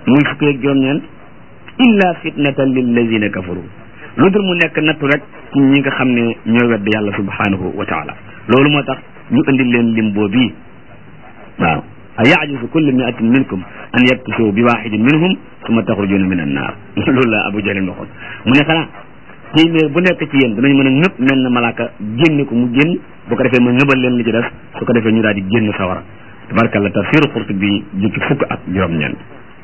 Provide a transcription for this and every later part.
muy fukki ak juróom-ñeent illa fitnatan lillazina kafaru lu dul mu nekk nattu rek ci ñi nga xam ne ñooy wedd yàlla subhanahu wa taala loolu moo tax ñu indi leen lim boobii waaw a yajuzu kullu miatin minkum an yaktusu bi waxidin minhum summa taxrujuna min annaar loolu la abu jalin waxoon mu ne xanaa téeméer bu nekk ci yéen danañ mën a ñëpp mel na malaaka génne ko mu génn bu ko defee ma ñëbal leen li ci des su ko defee ñu daal di génn sawara tabarkalla tafsiru Qurtubi jukki fukk ak juróom-ñeent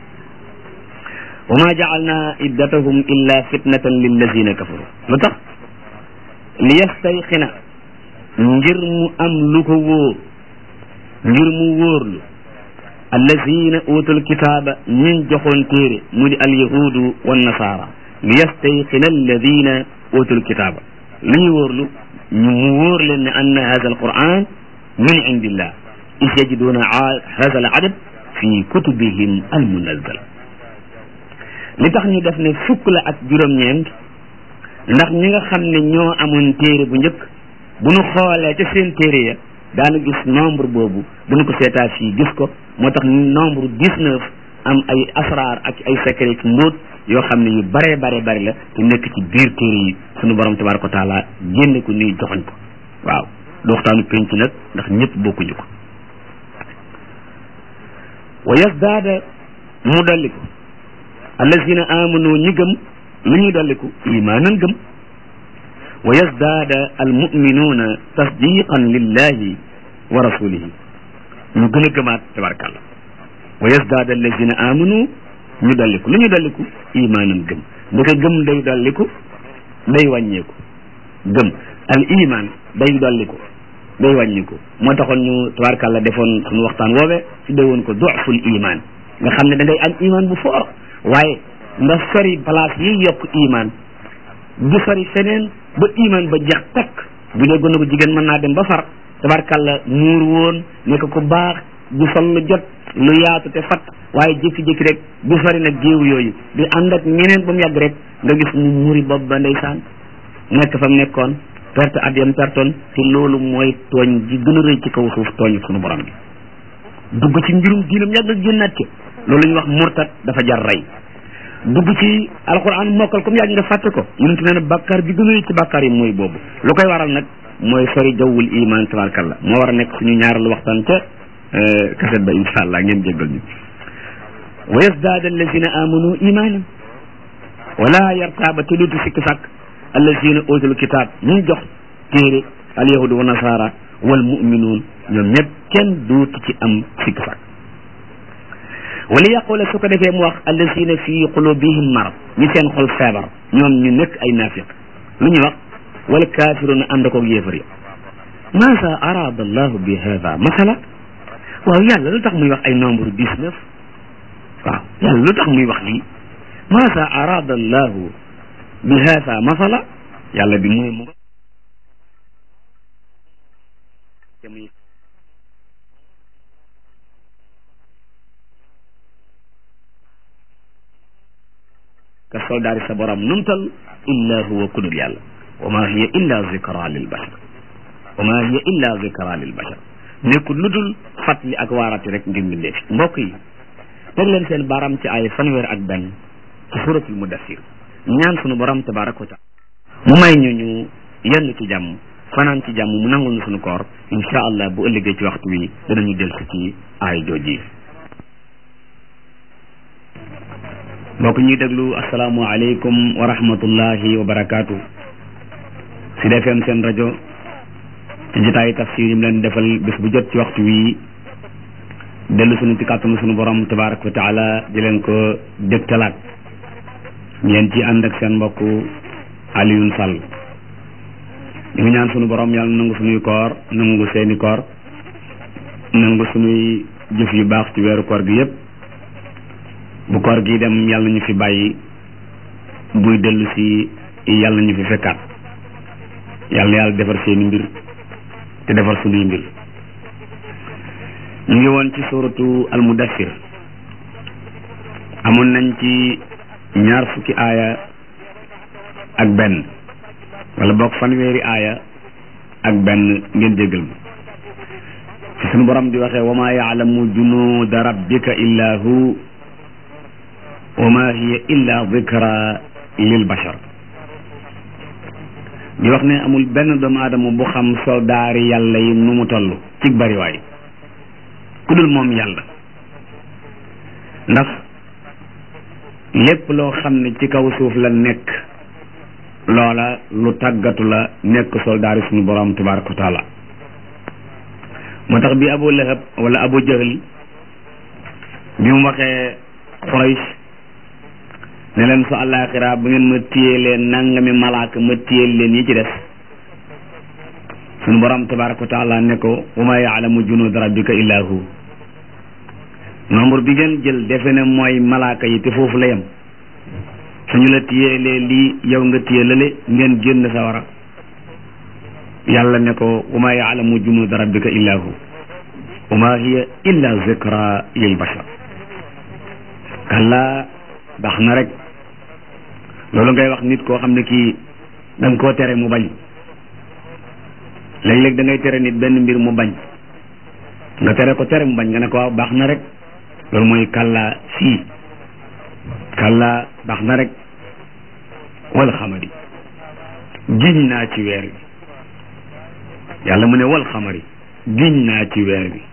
wa ma jaalna iddatahum illa fitnatan lillazina kafaru lu tax li yastayxina ngir mu am lu ko wóor ngir mu wóorlu allazina utul kitaaba ñin joxoon téere mu di alyahudu wannasaara li yastayqina alladina utul kitaaba li ñu wóorlu ñu mu wóor leen ne anna hada alquran min indillah is yajiduna hada al adad fi kutubihim almunazzal li tax ñu def ne fukk la ak juróom-ñeent ndax ñi nga xam ne ñoo amoon téere bu njëkk bu ñu xoolee ca seen téere ya daanu gis nombre boobu bu ñu ko seetaa fii gis ko moo tax nombre dix-neuf am ay asraar ak ay secret ci mbóot yoo xam ne yu bare bare bari la te nekk ci biir téere yi sunu borom tabaraka wa taala génne ko nii joxoñ ko waaw du waxtaanu penc nag ndax ñëpp bokkuñu ko wa yasdaada mu dolliku allazina amanu ñi gëm lu ñuy dolliku imaanan gëm wa yasdaada almuminuuna tasdiqan lillahi wa rasulihi ñu gën a gëmaat tabarakàllah wa yasdaada allazina amanu ñu dolliku lu ñu dolliku imaanan gëm ndeke gëm day dolliku day wàññeeku gëm al iman day dolliku day wàññiku moo taxoon ñu tabarakàllah defoon suñu waxtaan woowee su dee woon ko doful iman nga xam ne da ngay am iman bu fort waaye nga sori place yi yokk iman du sori feneen ba iman ba jeex takk bu dee gën a ko jigéen mën naa dem ba far tabarkalla muur woon nekk ko baax du sol lu jot lu yaatu te fat waaye jékki-jékki rek du sori nag géew yooyu di ànd ak ñeneen ba mu yàgg rek nga gis mu muri bopp ba ndeysaan nekk fa mu nekkoon perte at yam pertoon te loolu mooy tooñ ji gën a rëy ci kaw suuf tooñ sunu borom bi dugg ci mbirum diinam yàgg ak génnaat ci loolu ñu wax murtat dafa jar rey dugg ci alquran mokkal comme yàgg nga fàtte ko yonent nee na bàkkaar bi gën a rëy ci bàkkaar yi mooy boobu lu koy waral nag mooy sori jawwul iman tabarkalla moo war a nekk suñu ñaareelu waxtaan ca kaset ba insha allah ngeen jéggal ñu wa yasdaada allazina amanu imanan wala yartaaba te duutu sikki sàkk allazina utul kitab ñu jox téere al yahudu wa nasara wal muminuun ñoom ñëpp kenn duutu ci am sikki sàkk wala yaqula su ko defee mu wax allazina fi qulubihim marad ñi seen xol feebar ñoom ñu nekk ay naafiq lu ñuy wax wal kafiruna ànd koog yéefar yi maasa arada allahu bi hada masala waaw yàlla lu tax muy wax ay nombre dix-neuf waaw yàlla lu tax muy wax lii maasa arada allahu bi hada masala yàlla bi muy mu ka soldaari sa borom numtal illa huwa kudul yàlla wa ma hiya illa zikra lil bashar wa ma hiya illa zikra lil bashar nekkul lu dul fàttali ak waarati rek ngir mbindee fi mbokk yi teg leen seen baram ci ay fanweer ak benn ci suratul mudassir ñaan sunu borom tabaraka wa taala mu may ñu ñu yenn ci jàmm fanaan ci jàmm mu nangul ñu sunu koor insha allah bu ëllëgee ci waxtu wi danañu dellu ci ay jooji mbokk ñuy déglu asalaamualeykum wa rahmatullahi wa barakaatu Sud FM seen rajo ci jotaayu tafsir yi mu leen defal bés bu jot ci waxtu wi dellu sunu ci kàttanu sunu borom tabaraka wa taala di leen ko dégtalaat ngeen ci ànd ak seen mbokk Alioune Sall ñu ngi ñaan sunu borom yàlla nangu sunuy koor nangu seeni koor nangu sunuy jëf yu baax ci weeru koor gi yépp bu koor gi dem yàlla ñu fi bàyyi buy dellu si yàlla ñu fi fekkaat yàlla yàlla defar seeni mbir te defar sunuy mbir ñu ngi woon ci suratu almudassir amoon nañ ci ñaar fukki aaya ak benn wala boog fanweeri aaya ak benn ngeen jéggal ma ci sunu borom di waxee wa ma yaalamu junuuda rabbika illa hu wa ma hiya illa dikra lil bashar di wax ne amul benn doomu aadama bu xam soldaari yàlla yi nu mu toll ci bariwaay ku dul moom yàlla ndax lépp loo xam ne ci kaw suuf la nekk loola lu tàggatu la nekk soldaari suñu borom tabaraka wa taala moo tax bi abu lahab wala abu jahl bi mu waxee Quraysh ne leen su àllaaxira bu ngeen ma téye leen nangami malaaka ma téye leen yi ci des suñu borom tabaraka wa taala ne ko wa ma yaalamu junud rabbika illa hu nombre bi ngeen jël defe ne mooy malaaka yi te foofu la yem suñu la téyelee lii yow nga téye lale ngeen génn sawara yàlla ne ko wa ma yaalamu junud rabbika illa hu wa ma hiya illa zikra lil bashar kalla baax na rek loolu ngay wax nit koo xam ne kii da nga koo tere mu bañ léeg-léeg da ngay tere nit benn mbir mu bañ nga tere ko tere mu bañ nga ne ko waaw baax na rek loolu mooy kalla fii kalla baax na rek wal xamari giñ naa ci weer wi yàlla mu ne wal xamari giñ naa ci weer wi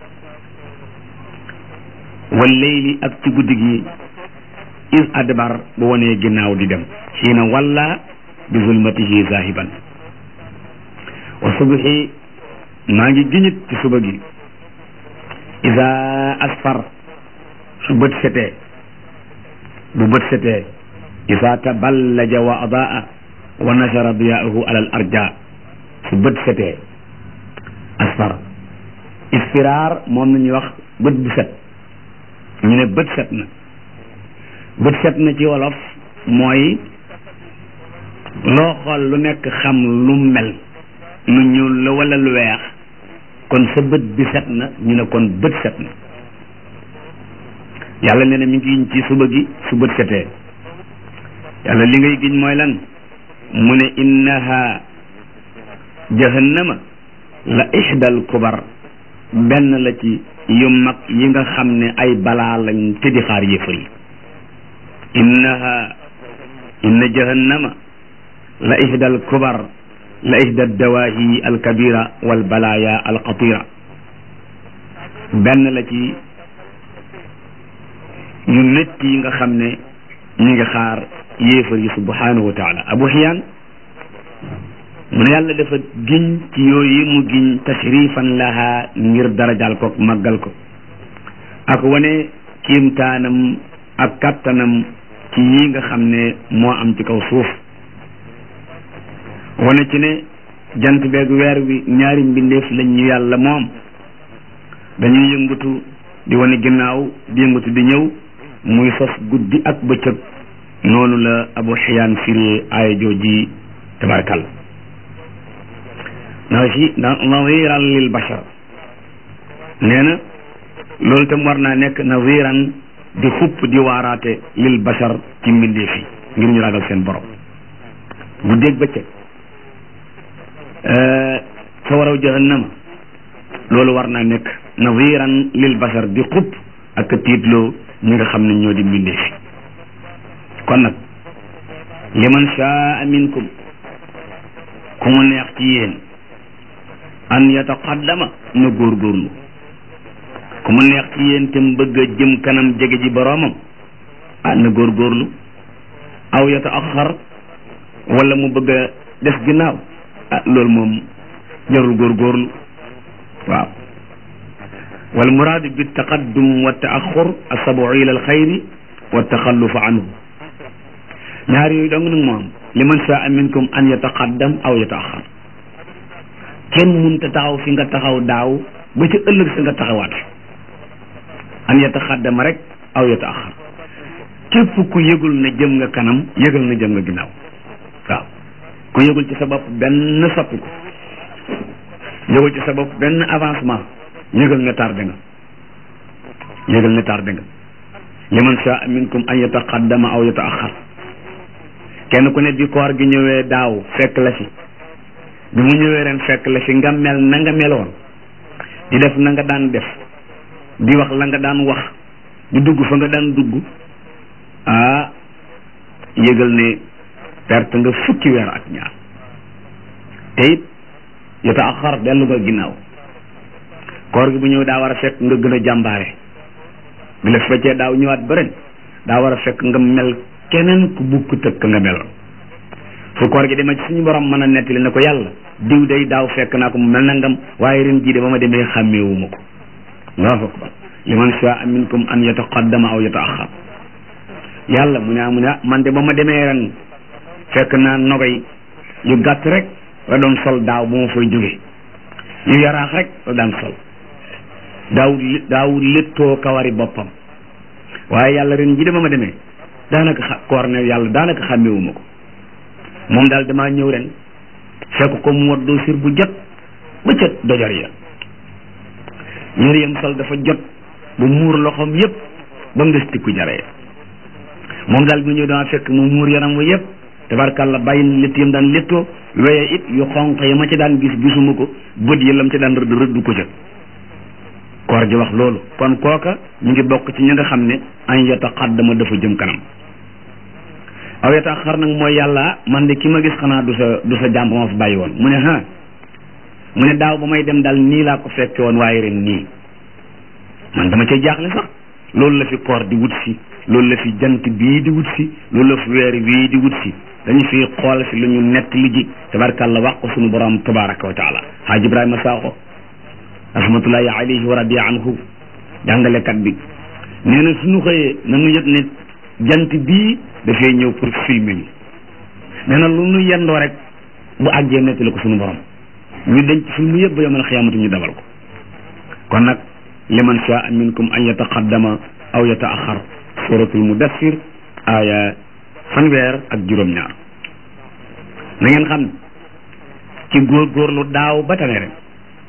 wal layli ak ci guddi gi is adbar bu wonee ginnaaw di dem xiina walla bi zulmatihi zahiban wa subhi maa ngi giñit ci suba gi isa asfar su bët setee bu bët setee isa taballaja wa adaa wa nashara diyaahu alal arja su bët setee asfar isfiraar moom la ñuy wax bët bu set ñu ne bët set na bët set na ci wolof mooy loo xool lu nekk xam lu mel lu ñuul la wala lu weex kon sa bët bi set na ñu ne kon bët set na yàlla nee na mi ngi giñ ci suba gi su bët setee yàlla li ngay giñ mooy lan mu ne innaha jahannama la ihdal kubar benn la ci yu mag yi nga xam ne ay balaa lañ te di xaar yéefar yi innaha inna jahannama la ihdal kubar la ihda dawahi alkabira wal balaya alxatira benn la ci yu métti yi nga xam ne ñu ngi xaar yéefar yi subhanahu wa taala abu xiyaan mu ne yàlla dafa giñ ci yooyu mu giñ tashrifan laha ngir darajal ko màggal ko ak wane kiimtaanam ak kattanam ci yi nga xam ne moo am ci kaw suuf wane ci ne jant beeg weer wi ñaari mbindeef lañ ñu yàlla moom dañuy yëngatu di wane ginnaaw di yëngatu di ñëw muy sos guddi ak bëccëg noonu la abu xiyaan firi aaya jooji tabarakal na si nadiran lil bashar nee na loolu tam war naa nekk nadiran di xupp di waaraate lil bashar ci mbindeef yi ngir ñu ragal seen borom guddeeg bëccëg sa waraw jahannama loolu war naa nekk nadiran lil bashar di xupp ak tiitloo ñi nga xam ne ñoo di mbindeef yi kon nag liman shaa minkum ku mu neex ci yéen an yataqaddama na góorgóorlu ku mu neex ci yéen te mu bëgg a jëm kanam jege ji boroomam ah na góorgóorlu aw yataaxar wala mu bëgg a des ginnaaw ah loolu moom jarul góorgóorlu waaw wal muraadu bi taqaddum wa taaxur asabu ila al xayri wa taxallufa anhu ñaar yooyu dong nag moom liman shaa minkum an yataqaddam aw yataaxar kenn munta taxaw fi nga taxaw daaw ba ci ëllëg sa nga taxawaat an yataxaddama rek aw yataaxar képp ku yëgul ne jëm nga kanam yëgal na jëm nga ginnaaw waaw ku yëgul ci sa bopp benn soppi ko yëgul ci sa bopp benn avancement yëgal ne tardé nga yëgal ne tardé nga liman shaa minkum an yataqaddama aw yataaxar kenn ku ne bi koor gi ñëwee daaw fekk la fi bi mu ñëwee ren fekk la fi nga mel na nga meloon di def na nga daan def di wax la nga daan wax di dugg fa nga daan dugg ah yëgal ne perte nga fukki weer ak ñaar te it yota ak xar dellu nga ginnaaw koor gi bu ñëw daa war a fekk nga gën a jàmbaare bi la feccee daaw ñëwaat ba ren daa war a fekk nga mel keneen ku bukk tëkk nga meloon fu koor gi demee ci suñu borom mën a nettali ne ko yàlla diw day daaw fekk naa ko mu mel nangam waaye ren jii de ba ma demee xàmmeewuma ko allahu akbar liman shaa minkum an yataqaddama aw yataaxar yàlla mu ne ah mu ne ah man de ba ma demee ren fekk naa nogay yu gàtt rek la doon sol daaw bu ma fay jóge yu yaraax rek la daan sol daaw daaw léttoo kawari boppam waaye yàlla ren ji de ba ma demee daanaka xa koor ne yàlla daanaka xàmmewuma ko moom daal damaa ñëw ren fekk ko mu waddoo sir bu jot ba ca dojor ya yëre yam sol dafa jot bu muur loxoom yépp ba mu des tikku jaree moom daal bi ñëw dama fekk mu muur yaram wa yépp tabarkàlla bàyyi létt yam daan léttoo weye it yu xonq ya ma ci daan gis gisuma ko bët yi lam ci daan rëdd rëddu ko ca koor gi wax loolu kon kooka ñu ngi bokk ci ñi nga xam ne an yataqaddama dafa jëm kanam aw yataaxar nag mooy yàlla man de ki ma gis xanaa du sa du sa jàmb ma fi bàyyi woon mu ne ha mu ne daaw ba may dem daal nii laa ko fekke woon waaye ren nii man dama cay jaaxle sax loolu la fi koor di wut si loolu la fi jant bii di wut si loolu la fi weer bii di wut si dañu fi xool si lu ñu nett li ji tabarkàlla wax ko suñu borom tabaraka wa taala haaj ibrahima saaxo rahmatullahi alayhi wa radiya anhu jàngalekat bi nee na suñu xëyee nañu yëg ne jant bii dafay ñëw pour filmer ñu nee na lu nu yendoo rek bu àggee nettali ko suñu borom ñu denc film yëpp ba yomal xiyaamatu ñu dabal ko kon nag liman shaa minkum an yataqaddama aw yataaxar suratul mudassir aya fanweer ak juróom-ñaar na ngeen xam ci góorgóorlu daaw ba tane ren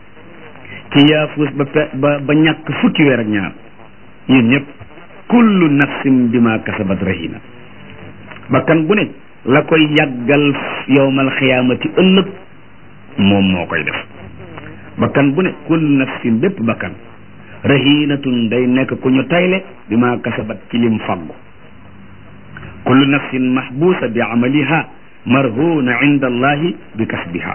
ci yaafuus ba pe ba ba ñàkk fukki weer ak ñaar yéen ñëpp kullu nafsin bima kasabat rahina bakkan bu ne la koy yàggal yowmal xiyaamati ëllëg moom moo koy def bakkan bu ne kullu nafsin bépp bakkan rahinatun day nekk ku ñu tayle bima kasabat ci lim faggu kullu nafsin mahbusa bi amaliha marhuna inda allahi bi kasbiha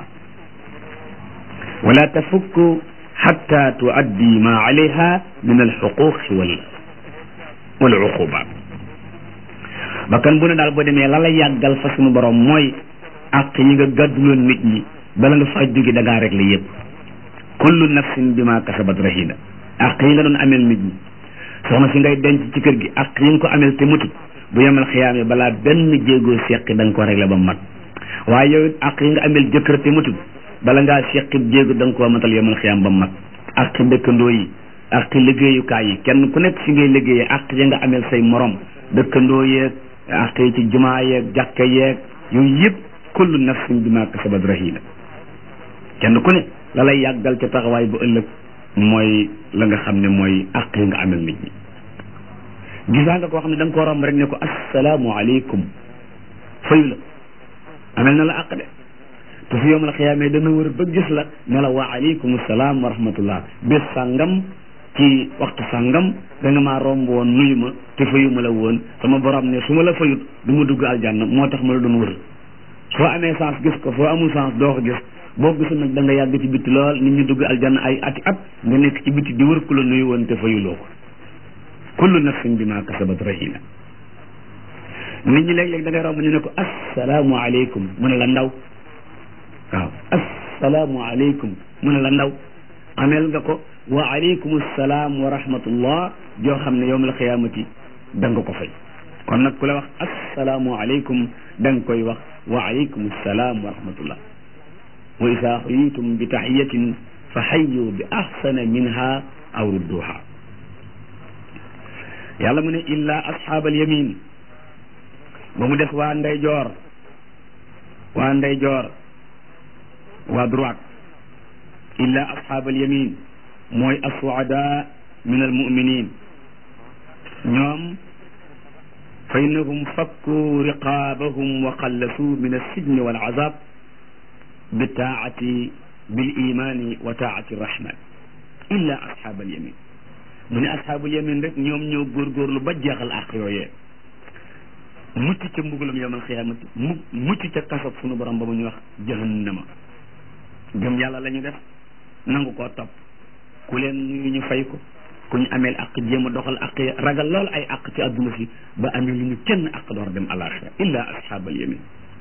wala tafukku xatta tuaddi ma alayha min alxuquqi wal wal uqubat bakkan bu ne daal boo demee la la yàggal fa sunu borom mooy àq yi nga gàdduloon nit ñi bala nga faa jóge da ngaa rek la yëpp kullu nafsin bima kasabat rahina àq yi nga doon amel nit ñi soxna si ngay denc ci kër gi àq yi nga ko amel te mutut bu yemal xiyaamee balaa benn jéegoo seqi da nga ko réglé ba mat waaye yow it àq yi nga amel jëkkër te mutut bala ngaa seqi jéego da nga koo matal yemal xiyaam ba mat àq dëkkandoo yi àq liggéeyukaay yi kenn ku nekk fi ngay liggéeyee àq yi nga amel say morom dëkkandoo yeeg àq yi ci jumaa yeeg jàkka yeeg yooyu yëpp kullu nafsin bima kasabat rahina kenn ku ne la lay yàggal ca taxawaay bu ëllëg mooy la nga xam ne mooy àq yi nga amel nit ñi gisaa nga koo xam ne da nga ko romb rek ne ko assalaamu aleykum fayu la amel na la àq de te su yowmal xiyaamee dana wër ba gis la ne la wa aleykum salaam wa rahmatullah bés sàngam ci waxtu sàngam da nga maa romb woon nuyu ma te fayu ma la woon sama borom ne su ma la fayut du ma dugg aljanna moo tax ma la doon wër soo amee chance gis ko soo amul chance doo ko gis boo gisul nag da nga yàgg ci bitti lool nit ñi dugg aljanna ay ati at nga nekk ci bitti di wër ku la nuyu woon te fayuloo ko kullu nafsin bima kasabat rahina nit ñi léeg-léeg da ngay romb ñu ne ko assalaamu aleykum mu ne la ndaw waaw assalaamu aleykum mu ne la ndaw ameel nga ko wa aleykum assalaam wa rahmatullah joo xam ne yowmal xiyaamati da nga ko fay kon nag ku la wax assalaamu aleykum da nga koy wax wa aleykum assalaam wa rahmatullah wa isa xuyitum bi taxiyatin fa xayu bi axsana minha aw rudduha yàlla mu ne illa asxaabal yamin ba mu des waa ndeyjoor waa ndeyjoor waa droite illa asxaabal yamin mooy assuada min almuminin ñoom fa innahum fakku riqaabahum wa xallasuu min alsijni walazab bitaati bilimani wa taati rahman illa asxaabal yamin mu ne asxaabul yamin rek ñoom ñoo góorgóorlu ba jeexal àq yooyee mucc ca mbugalam yawmal xiyaamati mu mucc ca kasob sunu borom ba mu ñuy wax jahannama gëm yàlla la ñu def nangu koo topp ku leen nuyu ñu fay ko ku ñu ameel ak jéem a doxal ak ragal lool ay ak ci àdduna si ba amee lu ñu kenn ak door dem alaxira illa ashaabal yamin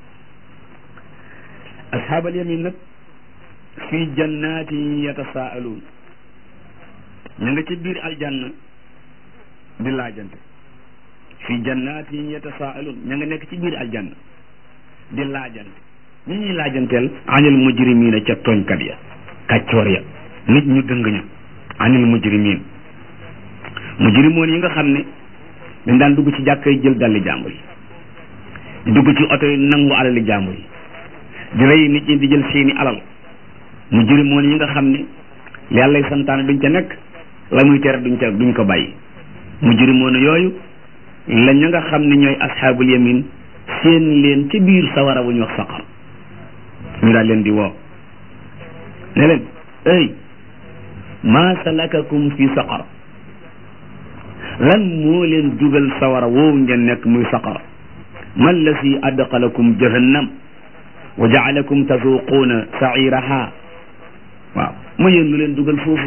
ashaabal yamin nag fi jannatin yatasaaluun ña nga ci biir aljanna di laajante fi jannatin yatasaaluun ña nga nekk ci biir aljanna di laajante ñi ñuy laajanteel anil mujrimina ca tooñkat ya kàccoor ya nit ñu dëng ña anil mujrimin mujrimoon yi nga xam ne dañ daan dugg ci jàkka yi jël dalli jàmbur yi di dugg ci oto yi nangu alali jàmbur yi di rey nit ñi di jël seeni alal mujrimoon yi nga xam ne yàllay santaane duñ ca nekk la muy tere duñ ca duñ ko bàyyi mujrimoon yooyu la ña nga xam ne ñooy asxaabul yamin seen leen ci biir sawara wu ñu wax saqar ñu daal leen di woo ne leen ay maa salakakum fi saqar lan moo leen dugal sawara woowu ngeen nekk muy saqar man la si adqalakum jahannam wa jaalakum tazuquuna sairaha waaw ma yéen lu leen dugal foofu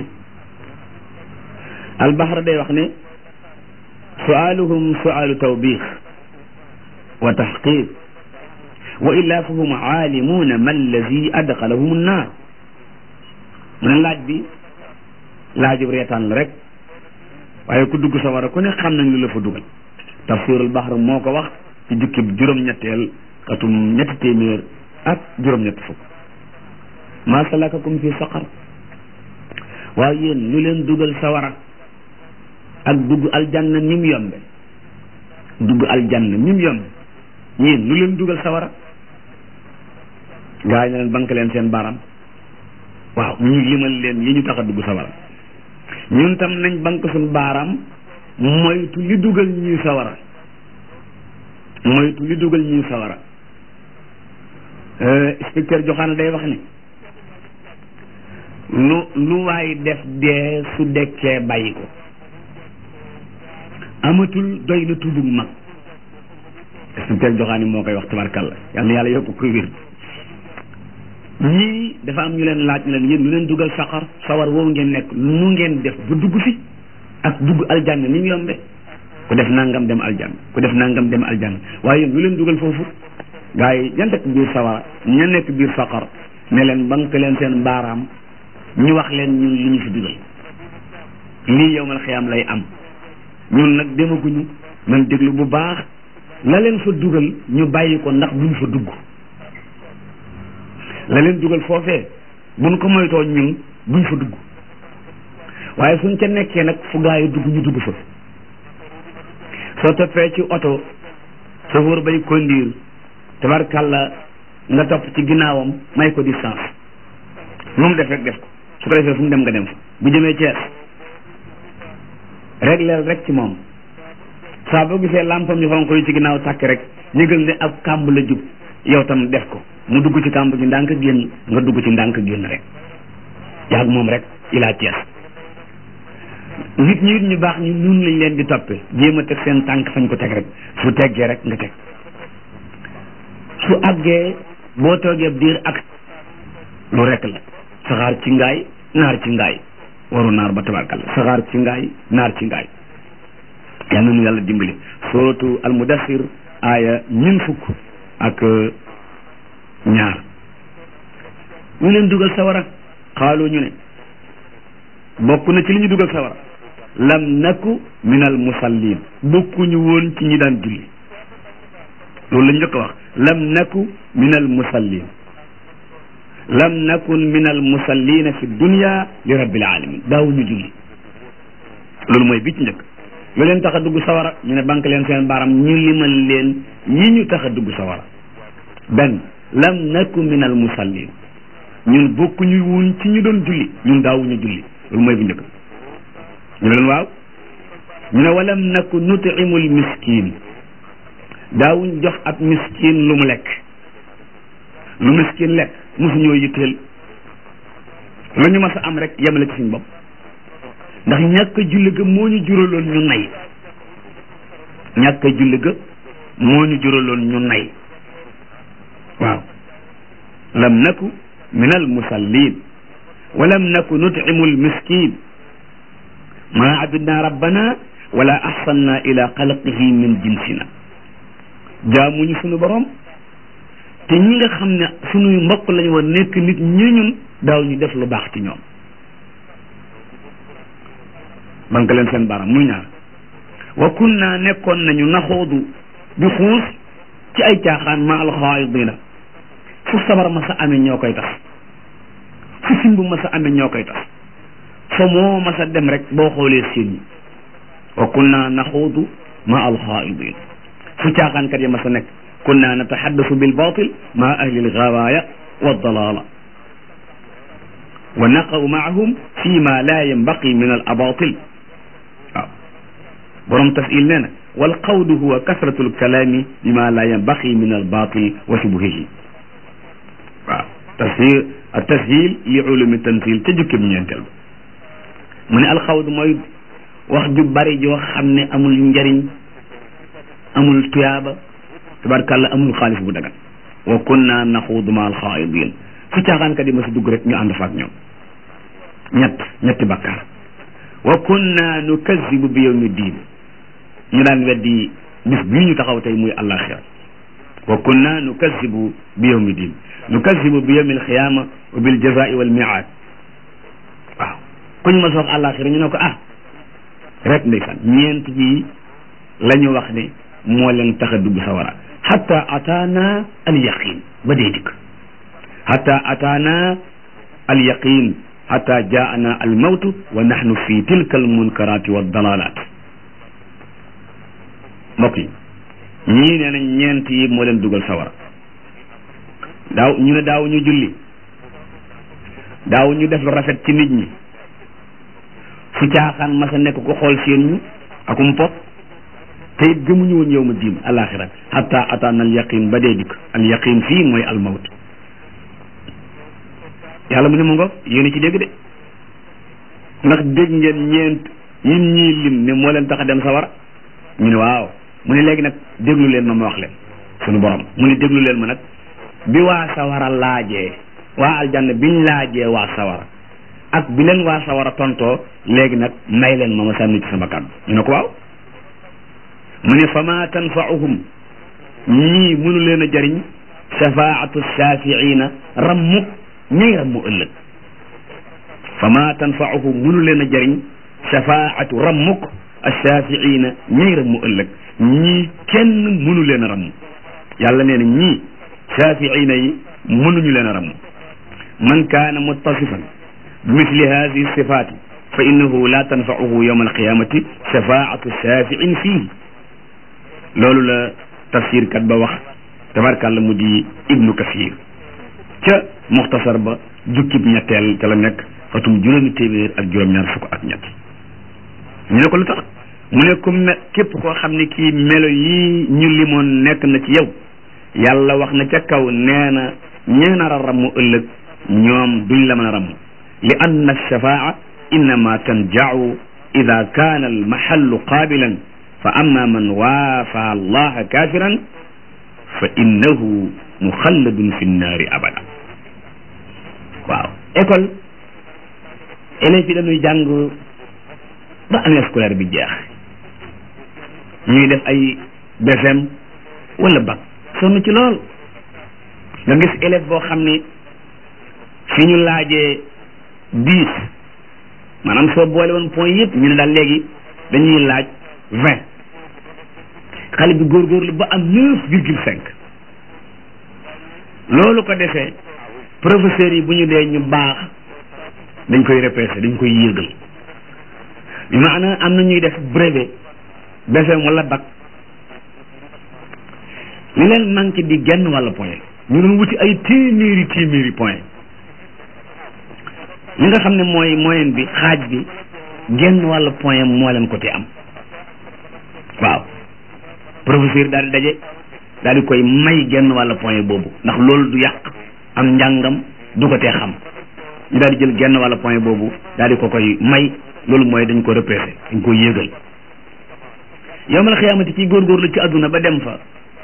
albahra day wax ne sualuhum sualu tawbix wa taxqiq wa illa fahum aalimuuna ma allazi adxalahum annaar mu ne laaj bi laajub reetaan la rek waaye ku dugg sa war a ku ne xam nañ lu la fa dugal tafsirul bahr moo ko wax ci jukki juróom-ñetteel xatum ñetti téeméer ak juróom-ñetti fukk maa salakakum fi saqar waaw yéen lu leen dugal sawara ak dugg aljanna ni mu yombe dugg aljanna ni mu yombe yéen lu leen dugal sawara gaa yi ne leen bank leen seen baram waaw ñu limal leen yi ñu tax a dugg sawara ñun tam nañ bank suñ baaraam moytu li dugal ñuy sawara moytu li dugal ñuy sawara inspecteur joxaana day wax ne lu lu waay def dee su dekkee bàyyi ko amatul doy na tubug mag inspecteur joxaani moo koy wax tabarkalla yal na yàlla yokk ko wér ñii dafa am ñu leen laaj ne leen yéen lu leen dugal saqar sawar woowu ngeen nekk nu ngeen def ba dugg fi ak dugg aljanna ni mu yombe ku def nangam dem aljanna ku def nangam dem aljanna waaye yéen lu leen dugal foofu gaa yi ña nekk biir sawara ña nekk biir saqar ne leen bank leen seen baaraam ñu wax leen ñun li ñu fi dugal lii yowmal xiyaam lay am ñun nag demaguñu man déglu bu baax la leen fa dugal ñu bàyyi ko ndax buñ fa dugg la leen dugal foofee buñ ko moytoo ñun buñ fa dugg waaye suñ ca nekkee nag fu gaa yi dugg ñu dugg fa soo toppee ci oto chauffeur bay conduire tabarkàlla nga topp ci ginnaawam may ko distance lu mu def rek def ko su ko defee fu mu dem nga dem fa bu jëmee Thiès régleel rek ci moom saa boo gisee lampam yu xonq yi ci ginnaaw tàkk rek yëgal ne ab kàmb la jub yow tam def ko mu dugg ci kàmb gi ndànk génn nga dugg ci ndànk génn rek yaag moom rek ilaa Thiès nit ñi ñu baax ñu nun lañ leen di toppe jéem a teg seen tànk fañ ko teg rek su teggee rek nga teg su àggee boo toogee diir ak lu rek la saxaar ci ngaay naar ci ngaay waru naar ba tabarkalla saxaar ci ngaay naar ci ngaay yal na nu yàlla dimbali suratu almudassir aaya ñun fukk ak ñaar ñu leen dugal sawara xaalu ñu ne bokk na ci li ñu dugal sawara lam naku min al musallin bokkuñu woon ci ñi daan julli loolu la njëkk a wax lam naku min al musallin lam nakun min al musallina fi dunya li rabbil alamin daawuñu julli loolu mooy bi ci njëkk lu leen tax a dugg sawara ñu ne banque leen seen baaram ñu limal leen yi ñu tax a dugg sawara benn lam naku min al musallin ñun bokkuñu woon ci ñu doon julli ñun daawuñu julli loolu mooy bu njëkk ñu ne leen waaw ñu ne walam naku nutimul miskin daawuñ jox ab miskin lu mu lekk lu miskin lekk mosuñoo yitteel lu ñu mas a am rek yemale ci suñ bopp ndax ñàkk julli ga moo ñu juraloon ñu nay ñàkk julli ga moo ñu juraloon ñu nay waaw lam naku min al musallin wa lam naku nut'imu al miskin ma abidna rabbana wala ahsanna ila xalqihi min jinsina jaamuñu sunu borom te ñi nga xam ne sunuy mbokk lañu war nekk nit ñi ñun daaw ñu def lu baax ci ñoom banque leen seen baram muy ñaar wa kunna nekkoon nañu naxoodu di xuus ci ay caaxaan ma alxaayidina fu sabar ma sa amee ñoo koy tas fu simb ma sa amee ñoo koy tas fa moo ma sa dem rek boo xoolee seen ñi wa kunna naxuudu ma alxaidin fu caaxaankat yi ma sa nekk kunna nataxaddasu bil batil ma ahli algawaaya wa dalala wa naqaw maahum fi ma la yanbaqi min al abatil waaw borom tasil nee na wal qawlu huwa kasratu alkalaami bima la yanbaqi min al batil wa shubuhihi waaw tashil ak tashil li ulumi tanzil ca jukkib ñeenteel ba mu ne alxawdu mooy wax ju bari joo xam ne amul njariñ amul tuyaaba tabarkàlla amul xaalis bu dagan wa kunna naxuudu ma alxaidin fu caaxaankat yi ma si dugg rek ñu ànd faak ñoom ñett ñetti bakkaar wa kunna nukazibu bi yawmi diin ñu daan weddi bis bii ñu taxaw tey muy àllaaxira wa kunna nukazibu bi yawmi diin nukazibu bi yawmi alxiyaama wa bil jazaa'i wal mi'aad waaw kuñ ma soog àllaaxira ñu ne ko ah rek ndeysaan ñeent yi la ñu wax ne moo leen tax a dugg sawara xatta ataana al yaqin ba dee dikk xatta ataana al yaqin xatta jaana al mawtu wa nahnu fi tilka al munkarati wa dalalat mbokk yi ñii nee nañ ñeent yi moo leen dugal sawara daaw ñu ne daaw ñu julli daaw ñu def lu rafet ci nit ñi fu caaxaan masa nekk ko xool seen ñu akum pop te it gëmuñu woon yow ma diin alaxira hatta ataana al yaqin ba dee dikk al yaqin fii mooy al mawt yàlla mu ne mu ngo yéen ci dégg de ndax dégg ngeen ñeent yin ñii lim ne moo leen tax a dem sawara ñu ne waaw mu ne léegi nag déglu leen ma ma wax leen suñu borom mu ne déglu leen ma nag bi waa sawara laajee waa aljanna biñ laajee waa sawara ak bi leen waa sawara tontoo léegi nag may leen ma ma sànni ci sama kàddu ñu ne ko waaw mu ne fa ma tanfauhum ñii mënu leen a jëriñ shafaatu shafiina rammuk ñay rammu ëllëg fa ma tanfauhum mënu leen a jëriñ shafaatu rammuk shafiina ñay rammu ëllëg ñii kenn mënu leen a ramm yàlla nee na ñii shafiina yi mënuñu leen a ramm man kaana muttasifan بمثل هذه الصفات فإنه لا تنفعه يوم القيامة شفاعة الشافع فيه loolu la tafsir kat ba wax tabarkàlla mu di ibnu kasir ca muxtasar ba jukkib ñetteel ca la nekk xatum juróomi téeméer ak juróom-ñaar fukk ak ñett ñu ne ko lu tax mu ne ku me képp koo xam ne kii melo yi ñu limoon nekk na ci yow yàlla wax na ca kaw nee na ñee nar a ramm ëllëg ñoom duñ la mën a ramm li anna alshafaa innama tanjacu ida kaana almahallu qaabilan fa amma man waafa allaha kafiran fa innahu muxalladun fi nnaari abada waaw école élèves yi dañuy jàng ba année scolaire bi jeex ñuy def ay BFEM wala bac sonn ci lool nga gis élève boo xam ne fi ñu laajee dix maanaam soo boole woon point yëpp ñu ne daal léegi dañuy laaj vingt xale bi góorgóorlu ba am neuf virgule cinq loolu ko defee professeurs yi bu ñu dee ñu baax dañ koy repêché dañ koy yéegal bi maanaam am na ñuy def brevet BFEM wala bac li leen manqué di genn walla point ñu doon wuti ay téeméeri téeméeri point li nga xam ne mooy moyenne bi xaaj bi genn walla point moo leen ko te am waaw professeur daal di daje daal di koy may genn walla point boobu ndax loolu du yàq am njàngam du ko tee xam ñu daal di jël genn walla point boobu daal di ko koy may loolu mooy dañ ko repêché dañ ko yéegal yowmal xiyaamati ci góorgóorlu ci àdduna ba dem fa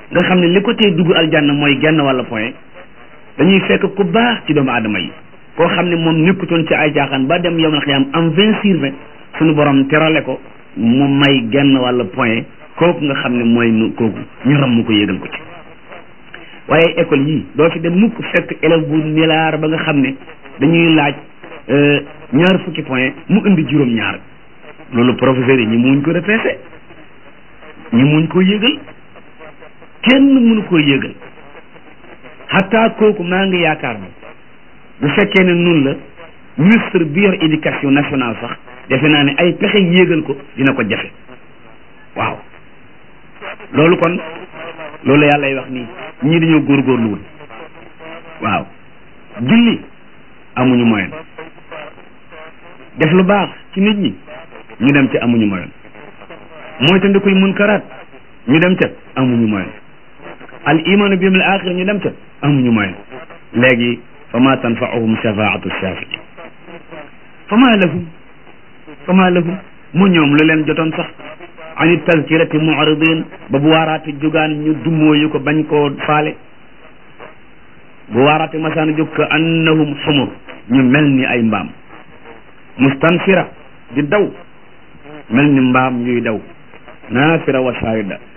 nga xam ne li ko tee dugg aljanna mooy genn walla point dañuy fekk ku baax ci doomu aadama yi koo xam ne moom nekkutoon ci ay jaaxaan ba dem yomal xiyaam am vingt sur vingt suñu borom terale ko mu may genn walla point kooku nga xam ne mooy nu kooku ñu ram mu ko yégal ko ci waaye école yii doo fi dem mukk fekk élève bu nilaar ba nga xam ne dañuy laaj ñaar fukki point mu indi juróom ñaar loolu professeurs yi ñi muñ ko repêché ñi muñ ko yégal kenn mënu koo yégal xataa kooku maa ngi yaakaar ne bu fekkee ne nun la ministre bi yor éducation nationale sax defe naa ne ay pexe yéegal ko dina ko jafe waaw loolu kon loolu yàllay wax nii ñii dañoo góorgóorluwul waaw julli amuñu moyen def lu baax ci nit ñi ñu dem ca amuñu moyen mooy te ndikuy munkaraat ñu dem ca amuñu moyen al imaanu bi yawmil axir ñu dem ca amuñu moyen léegi fa ma tanfaahum shafaatu shafii fa ma lahum fa ma lahum mu ñoom lu leen jotoon sax ani tazkirati mu'ridin ba bu waaraate jógaan ñu dummóoyu ko bañ koo faale bu waaraate masaana jóg ka annahum xumur ñu mel ni ay mbaam mustansira di daw mel ni mbaam yuy daw naafira wa saayida